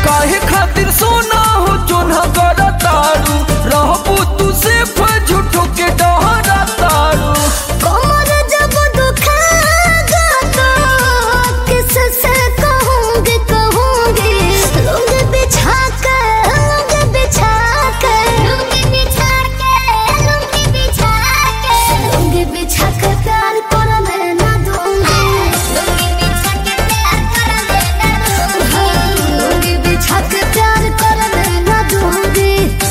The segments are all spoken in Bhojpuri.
काहे खातिर सोना हो जोन्हा कर तारू रहबू तू सिर्फ झूठो के डहरा तारू कमर जब दुखेगा तो किससे कहूँगी कहूँगी लुंग बिछा कर लुंग बिछा कर लुंग बिछा कर लुंग बिछा कर लुंग बिछा कर प्यार कर लेना दूँगी लुंग बिछा के प्यार कर लेना दूँगी लुंग बिछा के प्यार कर लेना दूँगी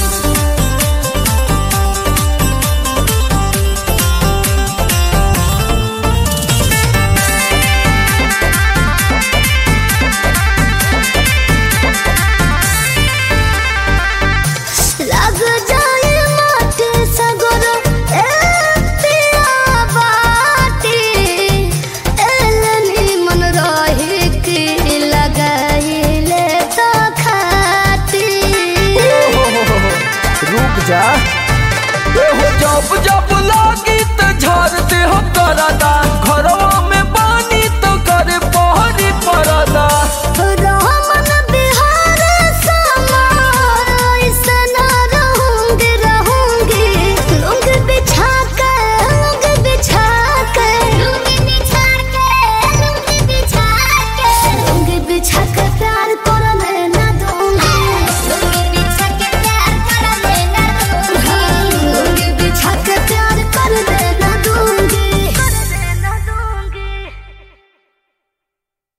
लग जाए माटी सगरो ए पिया बाटी एलनी मन रहे के लगाइले तो खाती रुक जा ए हो जब जब लागी त झाड़ दे हो करदा घरवा